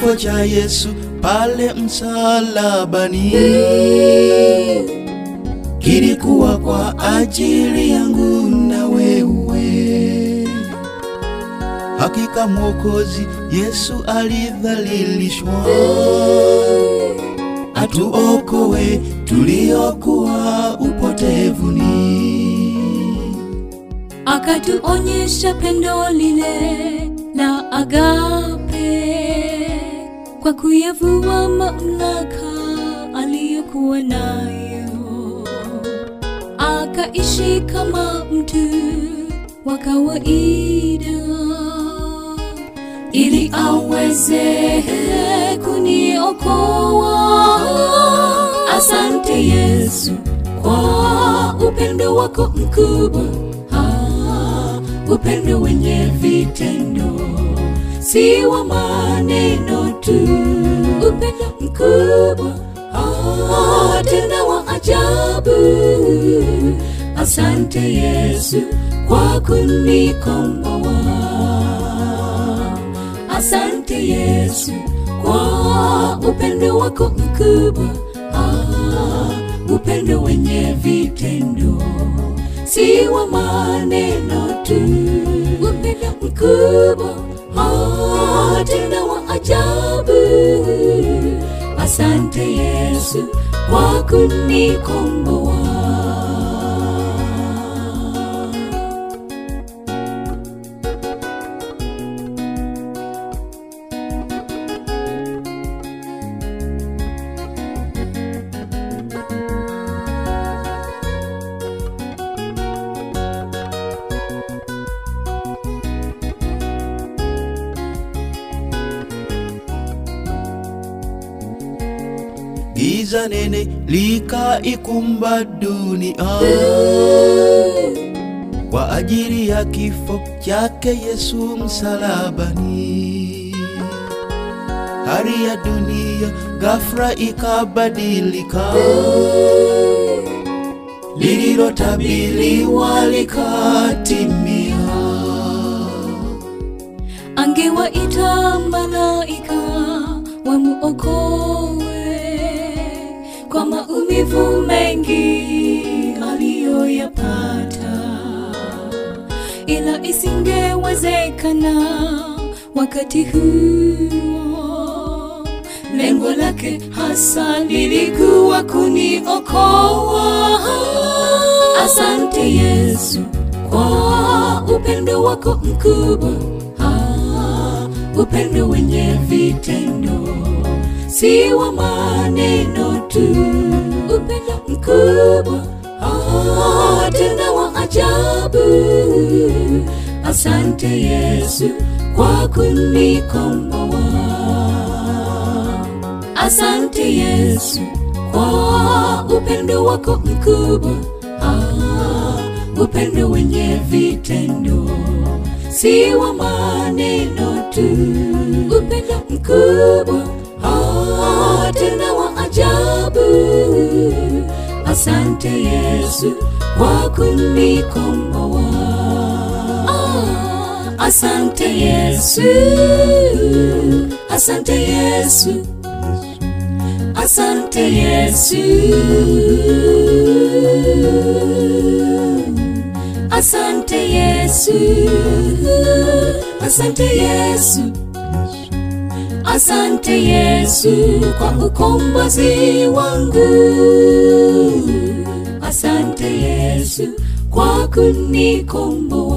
Kifo cha Yesu pale msalabani kilikuwa kwa ajili yangu na wewe. Hakika Mwokozi Yesu alidhalilishwa, atuokoe tuliokuwa upotevuni. akatuonyesha pendo lile la agape kwa kuyavua mamlaka aliyokuwa nayo, akaishi kama mtu wa kawaida ili aweze kuniokoa. Asante Yesu kwa upendo wako mkubwa, ah, upendo wenye vitendo, si wa maneno tu, upendo mkubwa ah, tena wa ajabu. Asante Yesu kwa kunikomboa. Asante Yesu kwa upendo wako mkubwa, ah, upendo wenye vitendo, si wa maneno tu, upendo mkubwa, ah, tena wa ajabu. Asante Yesu kwa kunikomboa. Giza nene likaikumba dunia kwa ajili ya kifo chake Yesu msalabani. Hali ya dunia ghafla ikabadilika, lililotabiriwa likatimia. angewaita malaika wamuokoe kwa maumivu mengi aliyoyapata, ila isingewezekana wakati huo. Lengo lake hasa lilikuwa kuniokoa. Asante Yesu kwa upendo wako mkubwa, ah, upendo wenye vitendo, si wa maneno tu, upendo mkubwa, ah, tena wa ajabu. Asante Yesu kwa kunikomboa. Asante Yesu kwa upendo wako mkubwa, ah, upendo wenye vitendo, si wa maneno tu, upendo mkubwa, ah, tena wa ajabu. Asante Yesu kwa kunikomboa. Ah, asante Yesu, asante Yesu. Asante Yesu, Asante Yesu, Asante Yesu, Asante Yesu kwa ukombozi wangu. Asante Yesu kwa kunikomboa.